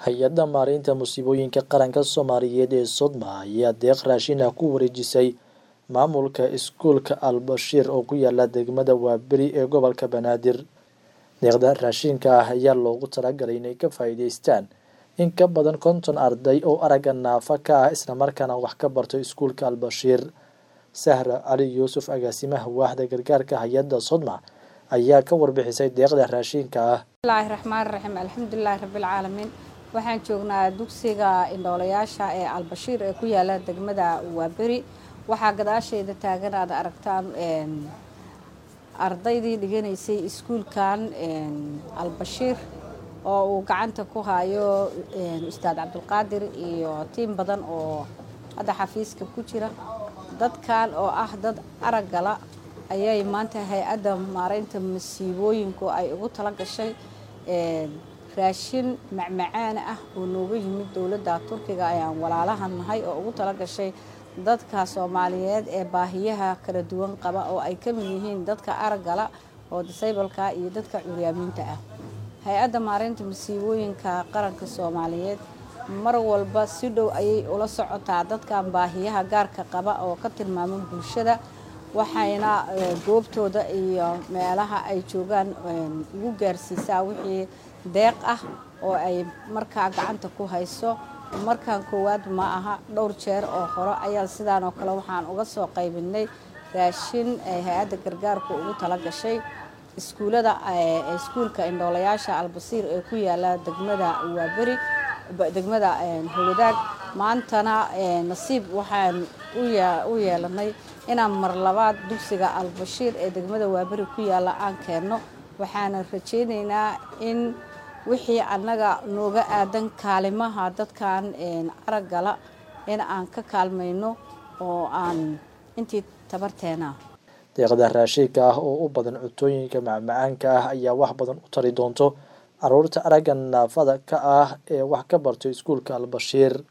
hay-adda maareynta musiibooyinka qaranka soomaaliyeed ee sodma ayaa deeq raashin ah ku wareejisay maamulka iskuulka al-bashiir oo ku yaala degmada waaberi ee gobolka banaadir deeqda raashinka ah ayaa loogu talagalay inay ka faa'iideystaan in ka badan konton arday oo aragga naafa ka ah islamarkaana wax ka barto iskuulka al-bashiir sahra cali yuusuf agaasimaha waaxda gargaarka hay-adda sodma ayaa ka warbixisay deeqda raashinka ah bismillaahi raxmaan raxiim alxamdulilaahi rabbilcaalamiin waxaan joognaa dugsiga indhoolayaasha ee albashiir ee ku yaala degmada waaberi waxaa gadaasheyda taagan aad aragtaan ardaydii dhiganaysay iskuulkan albashiir oo uu gacanta ku hayo ustaad cabdulqaadir iyo tiim badan oo hadda xafiiska ku jira dadkan oo ah dad araggala ayay maanta hay-adda maareynta masiibooyinku ay ugu tala gashay raashin macmacaana ah oo nooga yimid dowladda turkiga ayaan walaalahan nahay oo ugu tala gashay dadka soomaaliyeed ee baahiyaha kala duwan qaba oo ay ka mid yihiin dadka araggala oo disableka iyo dadka curyaamiinta ah hay-adda maareynta masiibooyinka qaranka soomaaliyeed mar walba si dhow ayay ula socotaa dadkan baahiyaha gaarka qaba oo ka tilmaama bulshada waxayna goobtooda iyo meelaha ay joogaan ugu gaarsiisaa wixii deeq ah oo ay markaa gacanta ku hayso markan koowaad ma aha dhowr jeer oo hore ayaa sidaan oo kale waxaan uga soo qaybinay raashin ay hay-adda gargaarku ugu tala gashay iskuulada iskuulka indhoolayaasha albasiir ee ku yaala degmada waaberi degmada howadaag maantana nasiib waxaan u yeelanay inaan mar labaad dugsiga albashiir ee degmada waaberi ku yaala aan keenno waxaana rajaynaynaa in wixii annaga nooga aadan kaalimaha dadkan araggala in aan ka kaalmayno oo aan intii tabarteena deeqda raashinka ah oo u badan cuntooyinka macmacaanka ah ayaa wax badan u tari doonto caruurta aragga naafada ka ah ee wax ka barto iskuulka albashiir